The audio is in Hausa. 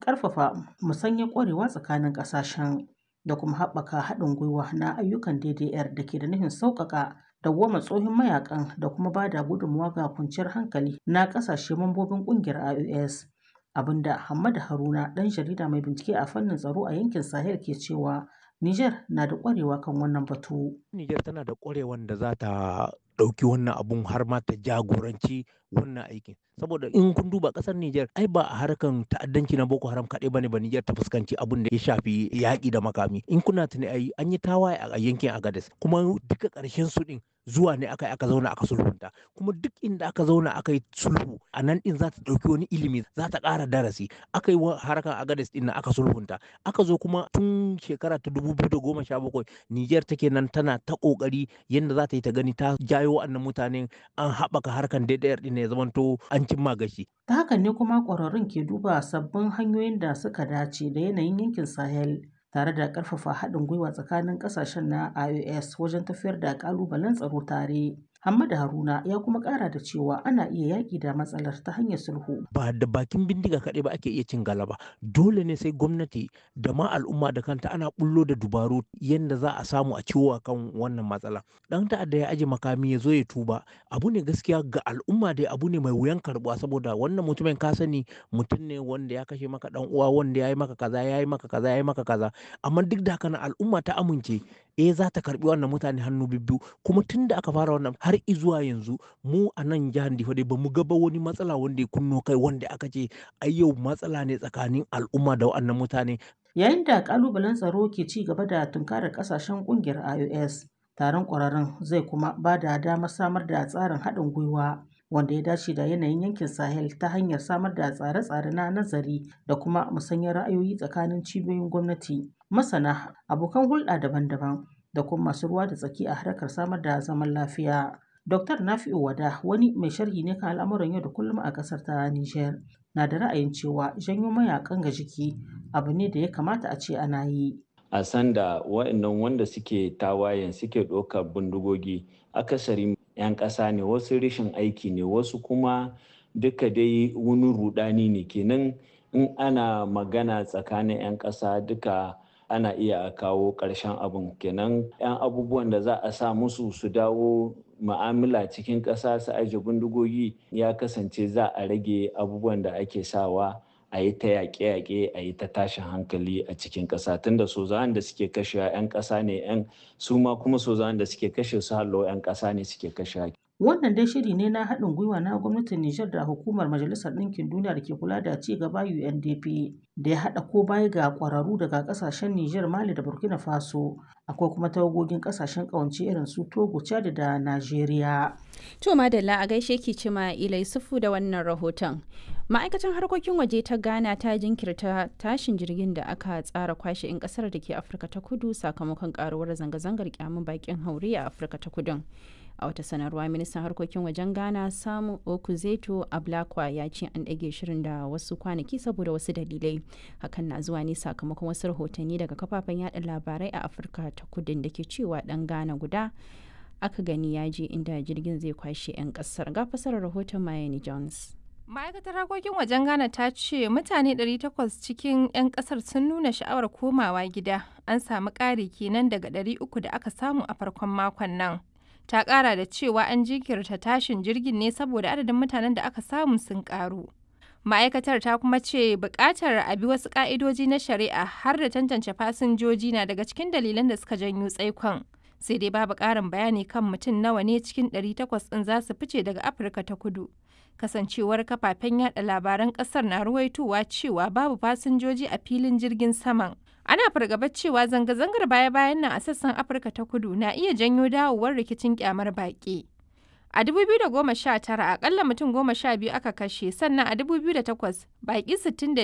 ƙarfafa musanyar ƙwarewa tsakanin ƙasashen da kuma haɓaka haɗin gwiwa na ayyukan DDR da ke da nufin sauƙaƙa dawwamar tsohin mayakan da kuma ba da gudunmawa ga kwanciyar hankali na ƙasashe mambobin ƙungiyar IOS. Abinda Hammadu Haruna ɗan jarida mai bincike a fannin tsaro a yankin Sahel ke cewa Niger na da ƙwarewa kan wannan batu. Niger tana da ƙwarewan da za ta ɗauki wannan abun har ma ta jagoranci wannan aikin saboda in kun duba ƙasar Niger ai ba a harkan ta'addanci na Boko Haram kaɗai bane ba Niger ta fuskanci abun da ya shafi yaƙi da makami in kuna tuni ai an yi tawaye a yankin Agadez kuma duka ƙarshen su ɗin zuwa ne aka aka zauna aka sulhunta kuma duk inda aka zauna aka yi sulhu a nan din za ta ɗauki wani ilimi za ta ƙara darasi aka yi harkar agades din aka sulhunta aka zo kuma tun shekara ta dubu biyu da goma sha bakwai niger take nan tana ta ƙoƙari yadda za ta yi ta gani ta jayo wa'annan mutanen an haɓaka harkar DDR din ya zamanto an cimma gashi. ta hakan ne kuma ƙwararrun ke duba sabbin hanyoyin da suka dace da yanayin yankin sahel tare da ƙarfafa haɗin gwiwa tsakanin ƙasashen na IOS wajen tafiyar da ƙalubalen tsaro tare. Hamada Haruna ya kuma ƙara da cewa ana iya yaƙi da matsalar ta hanyar sulhu. Ba da bakin bindiga kaɗai ba ake iya cin galaba. Dole ne sai gwamnati da ma al'umma da kanta ana bullo da dubaru yadda za a samu a ciwo kan wannan matsala. Ɗan ta'adda ya aje makami ya zo ya tuba. Abu ne gaskiya ga al'umma dai abu ne mai wuyan karɓuwa saboda wannan mutumin ka sani mutum ne wanda ya kashe maka ɗan uwa wanda ya yi maka kaza ya yi maka kaza ya yi maka kaza. Amma duk da haka al'umma ta amince eh za ta karɓi wannan mutane hannu bibbiyu kuma tun da aka fara wannan har izuwa yanzu mu a nan jihar Difa dai bamu ga ba wani matsala wanda ya kunno kai wanda aka ce ai yau matsala ne tsakanin al'umma da wannan mutane. Yayin da kalubalen tsaro ke ci gaba da tunkarar kasashen kungiyar IOS, taron ƙwararrun zai kuma ba da damar samar da tsarin haɗin gwiwa wanda ya dace da yanayin yankin Sahel ta hanyar samar da tsare-tsare na nazari da kuma musanyar ra'ayoyi tsakanin cibiyoyin gwamnati, masana, abokan hulɗa daban-daban da kuma masu ruwa da tsaki a harkar samar da zaman lafiya. Dr. Nafi'u Wada wani mai sharhi ne kan al'amuran yau da kullum a ƙasar ta Nijar na da ra'ayin cewa janyo mayakan ga jiki abu ne da ya kamata a ce ana yi. A sanda wa'annan wanda suke tawayen suke ɗaukar bindigogi akasari 'yan ƙasa ne wasu rashin aiki ne wasu kuma duka dai wani rudani ne kenan in ana magana tsakanin 'yan ƙasa duka ana iya kawo ƙarshen abin kenan 'yan abubuwan da za a sa musu su dawo ma'amala cikin ƙasa su aje bindigogi ya kasance za a rage abubuwan da ake sawa a yi ta yaƙe-yaƙe a yi ta tashin hankali a cikin ƙasa tunda sozawan da suke kashe 'yan ƙasa ne 'yan su ma kuma sozawan da suke kashe su hallo 'yan ƙasa ne suke kashe Wannan dai shiri ne na haɗin gwiwa na gwamnatin Nijar da hukumar Majalisar Ɗinkin Duniya da ke kula da ci gaba UNDP da ya haɗa ko baya ga ƙwararru daga ƙasashen Nijar, Mali da Burkina Faso. Akwai kuma tawagogin ƙasashen ƙawance irin su Togo, Chad da Najeriya. To Madalla a gaishe ki cima Ilai Sufu da wannan rahoton. Ma'aikatan harkokin waje ta Ghana ta jinkirta tashin jirgin da aka tsara kwashe 'yan kasar da ke Afirka ta Kudu sakamakon karuwar zanga-zangar kyamun bakin haure a Afirka ta Kudun. a wata sanarwa ministan harkokin wajen ghana samu okuzeto ablakwa ya ce an ɗage shirin da wasu kwanaki saboda wasu dalilai hakan na zuwa ne sakamakon wasu rahotanni daga kafafen yada labarai a afirka ta kudin da ke cewa ɗan ghana guda aka gani ya je inda jirgin zai kwashe 'yan ƙasar ga fasarar rahoton mayani jones ma'aikatar harkokin wajen ghana ta ce mutane 800 cikin 'yan kasar sun nuna sha'awar komawa gida an samu ƙari kenan daga 300 da aka samu a farkon makon nan ta kara da cewa an jinkirta tashin jirgin ne saboda adadin mutanen da aka samu sun karu ma'aikatar ta kuma ce bukatar a bi wasu ka'idoji na shari'a har da tantance fasinjoji na daga cikin dalilan da suka janyo tsaikon sai dai babu karin bayani kan mutum nawa ne cikin 800 ɗin za su fice daga afirka ta kudu kasancewar kafafen yada labaran kasar na ruwaitowa cewa babu fasinjoji a filin jirgin saman ana fargabar cewa zanga-zangar baya-bayan nan a sassan afirka ta kudu na iya janyo dawowar rikicin kyamar baƙi a 2019 akalla mutum goma sha biyu aka kashe sannan a 2008 baƙi